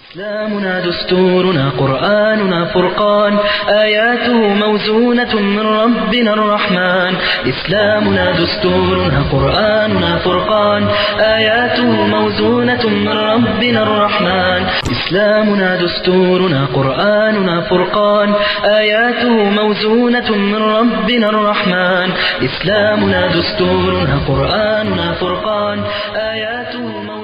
إسلامنا دستورنا قرآننا فرقان آياته موزونة من ربنا الرحمن إسلامنا دستورنا قرآننا فرقان آياته موزونة من ربنا الرحمن إسلامنا دستورنا قرآننا فرقان آياته موزونة من ربنا الرحمن إسلامنا دستورنا قرآننا فرقان آياته موزونة من ربنا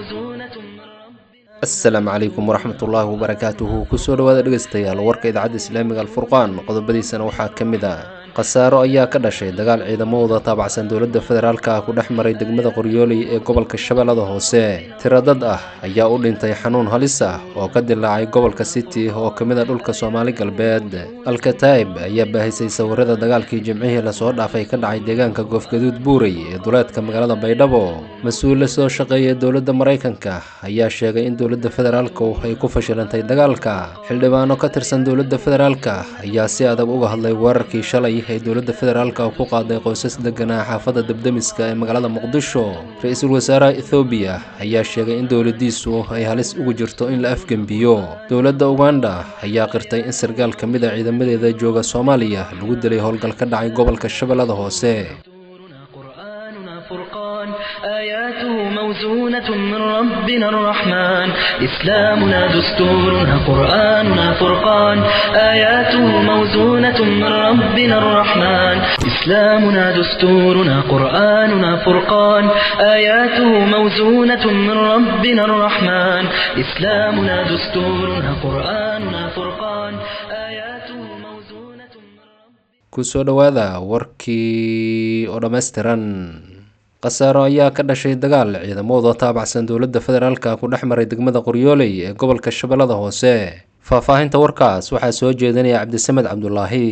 asalaamu calaykum waraxmatullaahi wabarakaatuhu kusoo dhawaada dhegeystayaal warka idaacadda islaamiga alfurqaan qodobadiisana waxaa ka mid ah khasaaro ayaa ka dhashay dagaal ciidamadooda taabacsan dowladda federaalka ah ku dhex maray degmada qoryooley ee gobolka shabeellada hoose tiro dad ah ayaa u dhintay xanuun halis ah oo ka dilaacay gobolka city oo ka mid a dhulka soomaali galbeed alkataib ayaa baahisay sawirada dagaalkii jimcihii lasoo dhaafay ka dhacay deegaanka goofgaduud buurey ee duleedka magaalada baydhabo mas-uule soo shaqeeya dowladda maraykanka ayaa sheegay in dowladda federaalku ay ku fashilantay dagaalka xildhibaano ka tirsan dowladda federaalka ayaa si adag uga hadlay weerarkii shalay ay dowladda federaalka ku qaaday qoysas deganaa xaafadda debdemiska ee magaalada muqdisho ra-iisul wasaaraha ethoobiya ayaa sheegay in dowladiisu ay halis ugu jirto in la afgembiyo dowladda uganda ayaa qirtay in sargaal ka mid a ciidamadeeda jooga soomaaliya lagu dilay howlgal ka dhacay gobolka shabeellada hoose دستورنا قرآننا فرقان آياته موزونة من ربنا الرحمن إسلامنا دستورنا قرآننا فرقان آياته موزونة من ربنا الرحمن إسلامنا دستورنا قرآننا فرقان آياته موزونة من ربنا الرحمن إسلامنا دستورنا قرآننا فرقان آياته موزونة من ربنا kusoo dhowaada warkii oo dhammaystiran khasaaro ayaa ka dhashay dagaal ciidamadooda taabacsan dowladda federaalka ku dhex maray degmada qoryooley ee gobolka shabeellada hoose faahfaahinta warkaas waxaa soo jeedinaya cabdisamed cabdulaahi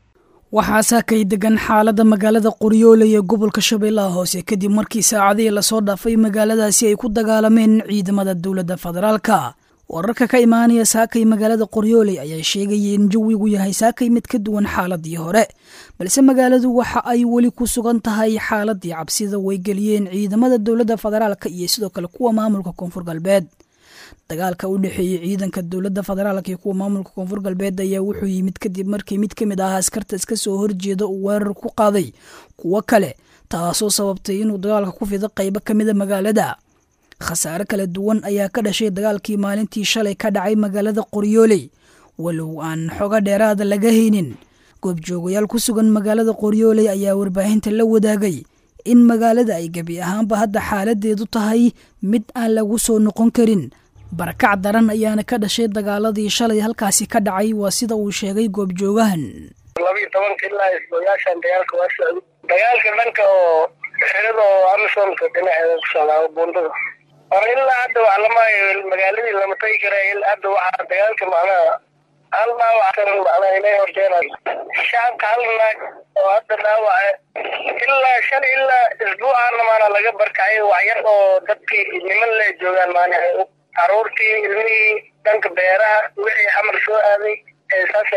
waxaa saakay degan xaaladda magaalada qoryooley ee gobolka shabeellaha hoose kadib markii saacadihii lasoo dhaafay magaaladaasi ay ku dagaalameen ciidamada dowladda federaalka wararka ka imaanaya saakay magaalada qoryooley ayaa sheegaya in jawigu yahay saakay mid ka duwan xaaladii hore balse magaaladu waxa ay weli ku sugan tahay xaaladii cabsida way geliyeen ciidamada dowladda federaalka iyo sidoo kale kuwa maamulka koonfur galbeed dagaalka u dhexeeyey ciidanka dowladda federaalka iyo kuwa maamulka koonfur galbeed ayaa wuxuu yimid kadib markii mid ka mid ah askarta iska soo horjeeda uu weerar ku qaaday kuwo kale taasoo sababtay inuu dagaalka ku fido qaybo ka mida magaalada khasaare kala duwan ayaa ka dhashay dagaalkii maalintii shalay ka dhacay magaalada qoryooley walow aan xogo dheeraada laga haynin goobjoogayaal ku sugan magaalada qoryooley ayaa warbaahinta la wadaagay in magaalada ay gebi ahaanba hadda xaaladeedu tahay mid aan lagu soo noqon karin barakac daran ayaana ka dhashay dagaaladii shalay halkaasi ka dhacay waa sida uu sheegay goobjoogahan labiyo tobanka ilaa isbooyaashan dagaalka waa socday dagaalka dhanka oo xerada oo amisonka dhinaceeda ku socdaa buundada hore ilaa hadda wax lamaayo magaaladii lama tagi kara hadda waxaa dagaalka macnaha hal dhaawacan macnaha inay horjeenaan shacabka hal naag oo hadda dhaawaca ilaa shan ilaa isbuucaana maana laga barkacay waxyar oo dadkii niman le joogaan maana caruurtii ilmihii dhanka beeraha wixii xamar soo aaday ee saas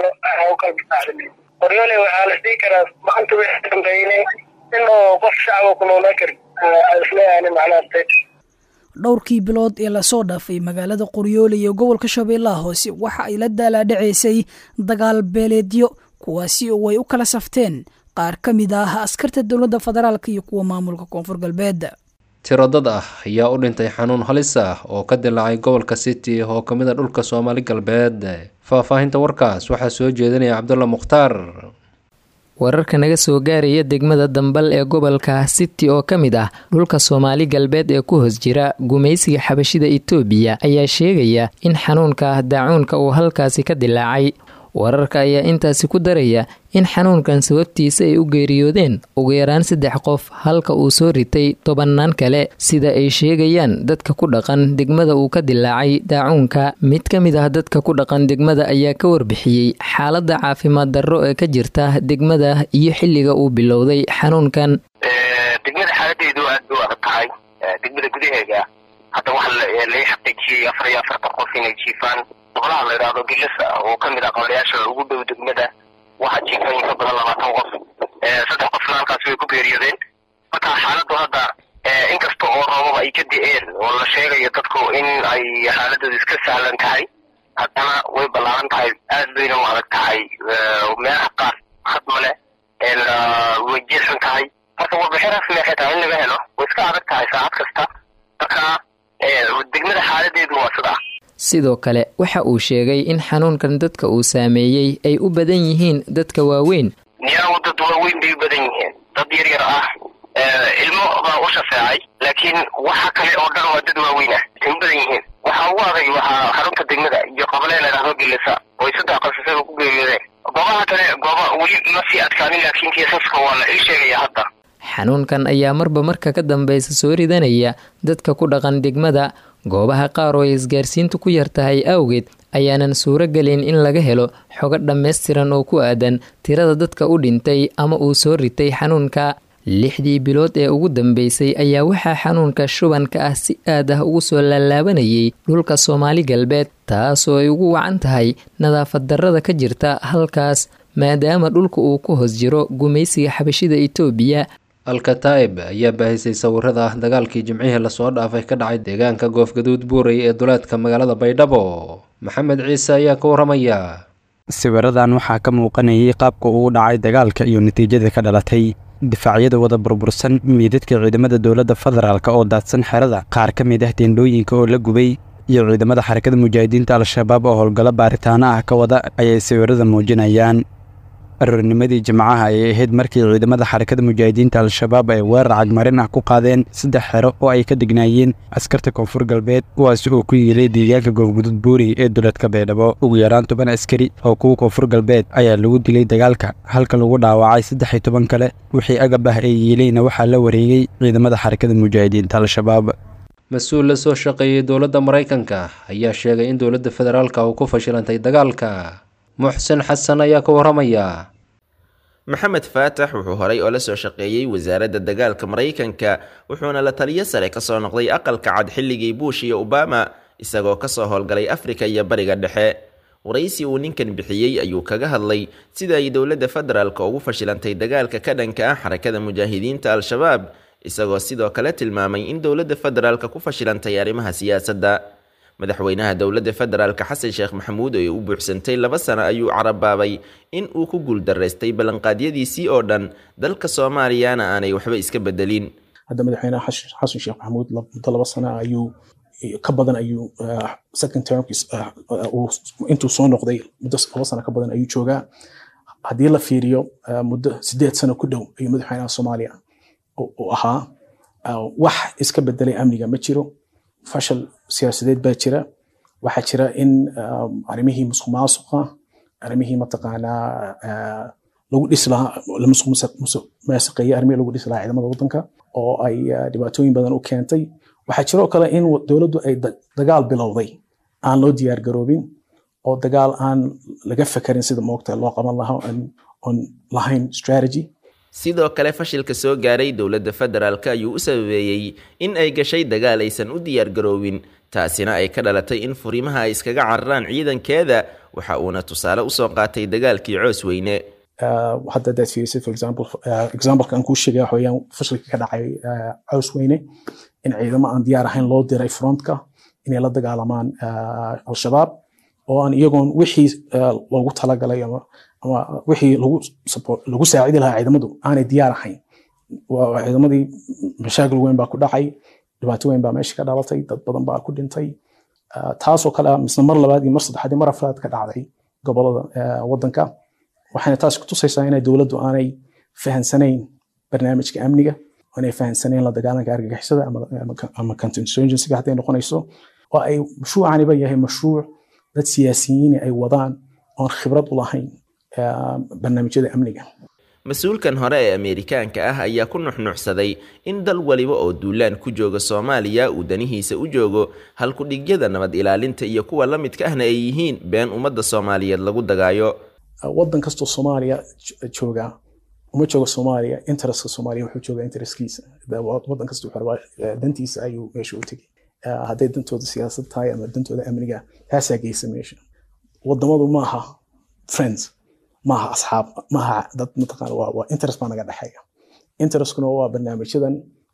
u kala baxday qoryoole waxaa la isdhihi karaa maanta wixii dambeynay in oo qof shacaba ku noolaan karin isleeyahay macnaha dhowrkii bilood ee lasoo dhaafay magaalada qoryooley ee gobolka shabeellaha hoose waxa ay la daalaadhacaysay dagaal beeleedyo kuwaasi oo ay u kala safteen qaar ka mid ah askarta dowladda federaalka iyo kuwa maamulka koonfur galbeed tiro dad ah ayaa u dhintay xanuun halis ah oo ka dilaacay gobolka city oo ka mid a dhulka soomaali galbeed faahfaahinta warkaas waxaa soo jeedinaya cabdulla mukhtaar wararka naga soo gaaraya degmada dambal ee gobolka city oo ka mid ah dhulka soomaali galbeed ee ku hoos jira gumaysiga xabashida itoobiya ayaa sheegaya in xanuunka daacuunka uu halkaasi ka dilaacay wararka ayaa intaasi ku daraya in xanuunkan sababtiisa ay u geeriyoodeen ugu yaraan saddex qof halka uu soo ritay tobannaan kale sida ay sheegayaan dadka ku dhaqan degmada uu ka dilaacay daacuunka mid ka mid ah dadka ku dhaqan degmada ayaa ka warbixiyey xaaladda caafimaad darro ee ka jirta degmada iyo xilliga uu bilowday xanuunkan degmada xaaladeedu aad bay u adag tahay degmada gudaheega hadda waxa lai xaqiijiyey afar iyo afartan qof inay jiifaan boqolaha la yidhaahdo gilisa oo ka mid ah qablayaasha ugu dhow degmada waxaa jiifan in ka badan labaatan qof saddex qofna halkaas way ku geeriyoodeen marka xaaladdu hadda inkasta oo roobaba ay ka di-een oo la sheegayo dadku in ay xaaladooda iska sahlan tahay haddana way ballaaran tahay aad bayna u adag tahay meelaha qaar had male way jeexan tahay marka warbixin rasmi waxay tahay in laga helo way iska adag tahay saacad kasta marka degmada xaaladeedu waa sidaa sidoo kale waxa uu sheegay in xanuunkan dadka uu saameeyey ay u badan yihiin dadka waaweyn niyagu dad waaweyn bay u badan yihiin dad yar yar ah ilmo baa u shafeecay laakiin waxa kale oo dhan waa dad waaweyn ah ay u badan yihiin waxaa ugu adag waxaa xarunta degmada iyo qablee ladhahdo gelisa oo ay saddex qasasada ku geeriyoodeen goobaha kale gooba weli ma sii adkaanin laakiin kiisaska waa la ii sheegaya hadda xanuunkan ayaa marba marka ka dambeysa soo ridanaya dadka ku dhaqan degmada goobaha qaar oo ay isgaarsiintu ku yar tahay awgeed ayaanan suuro gelin in laga helo xogo dhammaystiran oo ku aadan tirada dadka u dhintay ama uu soo ritay xanuunka lixdii bilood ee ugu dambeysay ayaa waxaa xanuunka shubanka ah si aad ah ugu soo laalaabanayay dhulka soomaali galbeed taasoo ay ugu wacan tahay nadaafad darrada ka jirta halkaas maadaama dhulka uu ku hoos jiro gumaysiga xabashida itoobiya alkataa'ib ayaa baahisay sawirada ah dagaalkii jimcihii lasoo dhaafay ka dhacay deegaanka goofgaduud buurey ee duleedka magaalada baydhabo maxamed ciise ayaa ka waramaya sawiradan waxaa ka muuqanayay qaabka uu dhacay dagaalka iyo natiijada ka dhalatay difaacyada wada burbursan miidadka ciidamada dowladda federaalk oo daadsan xerada qaar ka mid ah teendhooyinka oo la gubay iyo ciidamada xarakada mujaahidiinta al-shabaab oo howlgallo baaritaano ah ka wada ayay sawirada muujinayaan aroornimadii jimcaha ayay ahayd markii ciidamada xarakada mujaahidiinta al-shabaab ay weerar cagmarin ah ku qaadeen saddex xero oo ay ka degnaayeen askarta koonfur galbeed kuwaasi oo ku yiilay deegaanka goobgudud buuri ee duleedka baydhabo ugu yaraan toban askari oo kuwa koonfur galbeed ayaa lagu dilay dagaalka halka lagu dhaawacay saddex iyo toban kale wixii agab ah ee yiilayna waxaa la wareegay ciidamada xarakada mujaahidiinta al-shabaab mas-uul la soo shaqeeyey dowladda maraykanka ayaa sheegay in dowladda federaalka uu ku fashilantay dagaalka muxsin xasan ayaa ka waramaya maxamed faatax wuxuu horay oo la soo shaqeeyey wasaaradda dagaalka maraykanka wuxuuna la taliyo sare kasoo noqday aqalka cad xilligii buush iyo obama isagoo kasoo howlgalay afrika iyo bariga dhexe waraysi uu ninkan bixiyey ayuu kaga hadlay sida ay dowladda federaalk ugu fashilantay dagaalka ka dhanka ah xarakada mujaahidiinta al-shabaab isagoo sidoo kale tilmaamay in dowladda federaalk ku fashilantay arrimaha siyaasadda madaxweynaha dowladda federaalk xasan sheekh maxamuud oo u buuxsantay laba sano ayuu carabaabay in uu ku guuldaraystay ballanqaadyadiisii oo dhan dalka soomaaliyana aanay waxba iska bedelin hadda madaxweynaha xasan sheekh maxamuud muddo laba sano ayuu ka badan ayuu second termkiis intuu soo noqday muddo laba sano ka badan ayuu joogaa haddii la fiiriyo muddo sideed sano ku dhow ayuu madaxweynaha soomaaliya u ahaa wax iska bedelay amniga ma jiro fashal siyaasadeed baa jira waxaa jira in arrimihii musuq maasuqa arrimihii mataqaanaa lagu dhisi lahaa la musuq maasuqeeyey arrimihii lagu dhisi lahaa ciidamada waddanka oo ay dhibaatooyin badan u keentay waxaa jiroo kale in dowladdu ay dagaal bilowday aan loo diyaar garoobin oo dagaal aan laga fekerin sida moogta loo qaban lahaa on lahayn strategy sidoo kale fashilka soo gaaray dowladda federaalk ayuu u sababeeyey in ay gashay dagaal aysan u diyaar garoobin taasina ay ka dhalatay in furimaha ay iskaga cararaan ciidankeeda waxa uuna tusaale usoo qaatay dagaalkii coos weyne hadda hadaad fiirisay for example exampleka aan kuu sheegaya waxa weeyaan fashilka ka dhacay coos weyne in ciidamo aan diyaar ahayn loo diray frontka inay la dagaalamaan al-shabaab oo aan iyagoon wixii loogu talagalay ama ama wixii lagu lagu saacidi lahaa ciidamadu aanay diyaar ahayn ciidamadii mashaakil weyn baa ku dhacay dhibaato weyn baa meesha ka dhalatay dad badan baa ku dhintay taasoo kale misna mar labaad iyo mar saddexaad iyo mar afraad ka dhacday gobolada waddanka waxayna taas ku tusaysaa inay dowladdu aanay fahansanayn barnaamijka amniga aanay fahansanayn la dagaalanka argagixisada ama counterinsurgencyga hadday noqonayso oo ay mashruucaniba yahay mashruuc dad siyaasiyiin ay wadaan oon khibrad u lahayn barnaamijyada amniga mas-uulkan hore ee ameerikaanka ah ayaa ku nuxnuxsaday in dal waliba oo duulaan ku jooga soomaaliya uu danihiisa u joogo halkudhigyada nabad ilaalinta iyo kuwa la midka ahna ay yihiin been ummadda soomaaliyeed lagu dagaayo waddan kastoo soomaaliya jooga uma jooga soomaaliya interestka soomaaliya wuxuu joogaa interestkiisa waddan kasta wuxuu rabaa dantiisa ayuu meesha u tegay hadday dantooda siyaasad tahay ama dantooda amniga taasaa geysa meesha wadamadu maaha friends maaha asxaab maaha dad mataqaana waa waa interest baa naga dhexeeya interestkuna waa barnaamijyadan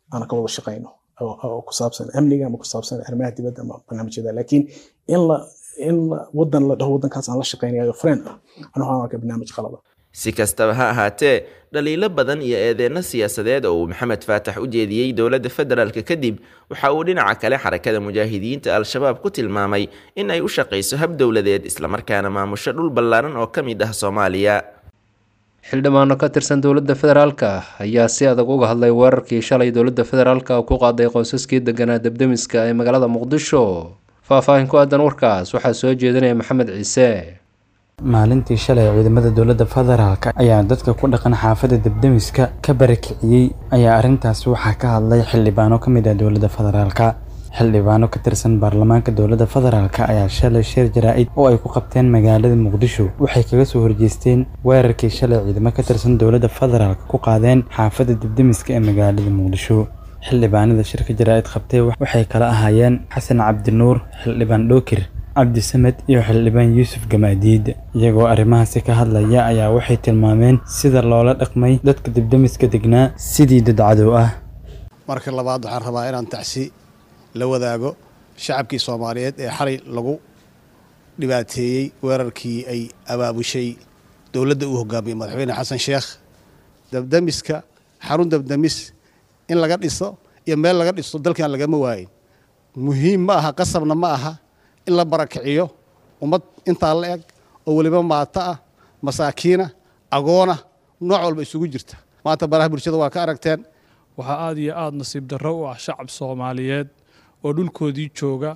aan ka wada shaqayno oo ku saabsan amniga ama ku saabsan arrimaha dibadda ama barnaamijyada laakiin in la in wadan la dhaho wadankaas aan la shaqaynayo friend ah anu waxaan arkaa barnaamij qalada si kastaba ha ahaatee dhaliilo badan iyo eedeyno siyaasadeed oo uu maxamed faatax u jeediyey dowladda federaalk kadib waxa uu dhinaca kale xarakada mujaahidiinta al-shabaab ku tilmaamay in ay u shaqayso hab dowladeed islamarkaana maamusho dhul ballaaran oo ka mid ah soomaaliya xildhibaano ka tirsan dowladda federaalka ayaa si adag uga hadlay weerarkii shalay dowladda federaalka ku qaaday qoysaskii deganaa debdemiska ee magaalada muqdisho faahfaahin ku aadan warkaas waxaa soo jeedinaya maxamed ciise maalintii shalay ciidamada dowladda federaalk ayaa dadka ku dhaqan xaafadda debdemiska ka barakiciyey ayaa arrintaas waxaa ka hadlay xildhibaano ka mid ah dowladda federaalka xildhibaano ka tirsan baarlamaanka dowladda federaalk ayaa shalay shir jaraa-id oo ay ku qabteen magaalada muqdisho waxay kaga soo horjeesteen weerarkii shalay ciidamo ka tirsan dowladda federaalk ku qaadeen xaafadda debdemiska ee magaalada muqdisho xildhibaanada shirka jaraa-id qabtay waxay kala ahaayeen xasan cabdinuur xildhibaan dhookir cabdisamed iyo xildhibaan yuusuf gamaadiid iyagoo arrimahaasi ka hadlaya ayaa waxay tilmaameen sida loola dhaqmay dadka debdemiska degnaa sidii dad cadow ah marka labaad waxaan rabaa inaan tacsi la wadaago shacabkii soomaaliyeed ee xalay lagu dhibaateeyey weerarkii ay abaabushay dowladda uu hogaamiyey madaxweyne xasan sheekh debdemiska xarun debdemis in laga dhiso iyo meel laga dhiso dalkan lagama waayin muhiim ma aha qasabna ma aha in la barakiciyo ummad intaa la eg oo weliba maato ah masaakiina agoona nooc walba isugu jirta maanta baraha bulshada waa ka aragteen waxaa aad iyo aada nasiib darro u ah shacab soomaaliyeed oo dhulkoodii jooga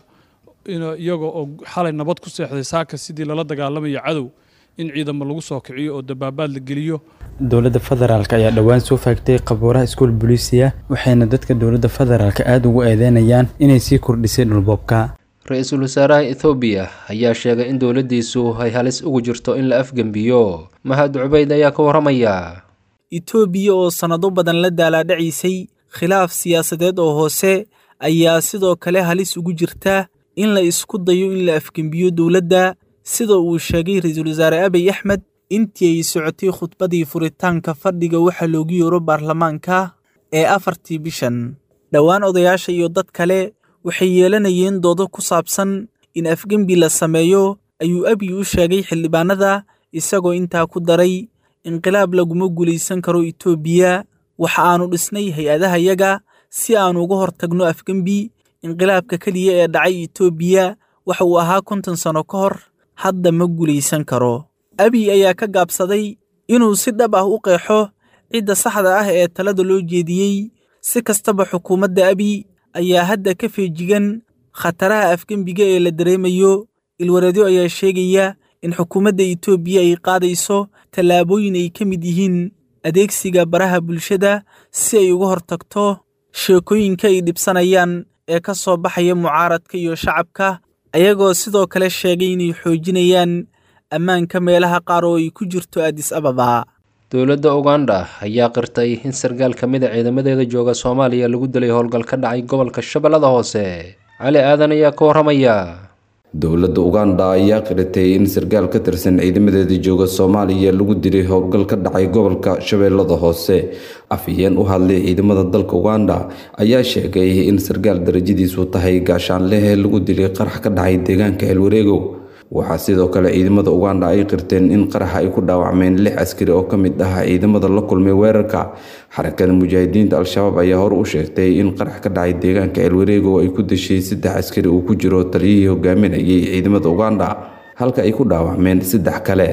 iyaga oo xalay nabad ku seexday saaka sidii lala dagaalamayo cadow in ciidamo lagu soo kiciyo oo dabaabaad la geliyo dowladda federaalk ayaa dhowaan soo faagtay qabuuraha iskuol boliisiya waxayna dadka dowladda federaalk aada ugu eedeynayaan inay sii kordhisay dhulboobka ra-iisul wasaaraha ethoobiya ayaa sheegay in dowladdiisu ay halis ugu jirto in la afgembiyo mahad cubayd ayaa ka warramaya etoobiya oo sannado badan la daalaadhacaysay khilaaf siyaasadeed oo hoose ayaa sidoo kale halis ugu jirta in la isku dayo in la afgembiyo dowladda sida uu sheegay ra-iisul wasaare abiy axmed intii ay socotay khudbadii furitaanka fadhiga waxaa loogu yeero baarlamaanka ee afartii bishan dhowaan odayaasha iyo dad kale waxay yeelanayeen doodo ku saabsan in afgembi la sameeyo ayuu abiy u sheegay xildhibaanada isagoo intaa ku daray inqilaab laguma guulaysan karo etoobiya waxa aanu dhisnay hay-adahayaga si aanu uga hortagno afgembi inqilaabka keliya ee dhacay etoobiya waxa uu ahaa konton sanno ka hor hadda ma guulaysan karo abiy ayaa ka gaabsaday inuu si dhab ah u qeexo cidda saxda ah ee talada loo jeediyey si kastaba xukuumadda abiy ayaa hadda ka feejigan khataraha afgembiga ee la dareemayo ilwareedyo ayaa sheegaya in xukuumadda etoobiya ay qaadayso tallaabooyin ay ka mid yihiin adeegsiga baraha bulshada si ay uga hortagto sheekooyinka ay dhibsanayaan ee ka soo baxaya mucaaradka iyo shacabka ayagoo sidoo kale sheegay inay xoojinayaan ammaanka meelaha qaar oo ay ku jirto adis ababa dowladda uganda ayaa qirtay in sarkaal ka mid a ciidamadeeda jooga soomaaliya lagu dilay howlgal ka dhacay gobolka shabeellada hoose cali aadan ayaa ka warramaya dowladda uganda ayaa qiratay in sarkaal ka tirsan ciidamadeeda jooga soomaaliya lagu dilay howlgal ka dhacay gobolka shabeellada hoose afhayeen u hadlay ciidamada dalka uganda ayaa sheegay in sarkaal darajadiisu tahay gaashaanlehe lagu dilay qarax ka dhacay deegaanka elwareegow waxaa sidoo kale ciidamada uganda ay qirteen in qaraxa ay ku dhaawacmeen lix askari oo ka mid ah ciidamada la kulmay weerarka xarakada mujaahidiinta al-shabaab ayaa hore u sheegtay in qarax ka dhacay deegaanka elwareegow ay ku dashay saddex askari uu ku jiro taliyihii hogaaminayay ciidamada uganda halka ay ku dhaawacmeen saddex kale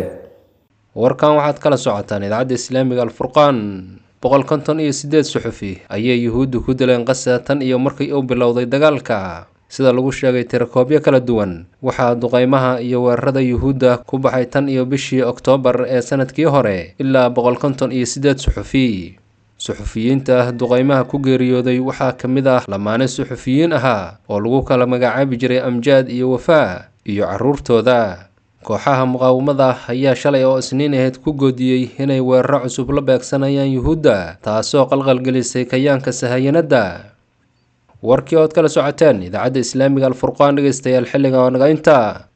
warkan waxaad kala socotaan idaacadda islaamiga alfurqaan boqol konton iyo siddeed suxufi ayay yuhuuddu ku dileen qasa tan iyo markii uu bilowday dagaalka sida lagu sheegay tirakoobyo kala duwan waxaa duqaymaha iyo weerarada yuhuudda ku baxay tan iyo bishii oktoobar ee sanadkii hore ilaa boqol konton iyo siddeed suxufi suxufiyiinta duqaymaha ku geeriyooday waxaa ka mid ah lamaane suxufiyiin ahaa oo lagu kala magacaabi jiray amjaad iyo wafaa iyo carruurtooda kooxaha muqaawamada ayaa shalay oo isniin ahayd ku goodiyey inay weeraro cusub la beegsanayaan yuhuudda taasoo qalqalgelisay kayaanka sahayanadda warkii ood kala socoteen idaacadda islaamiga alfurqaan dhegeystayaal xilliga oo naga inta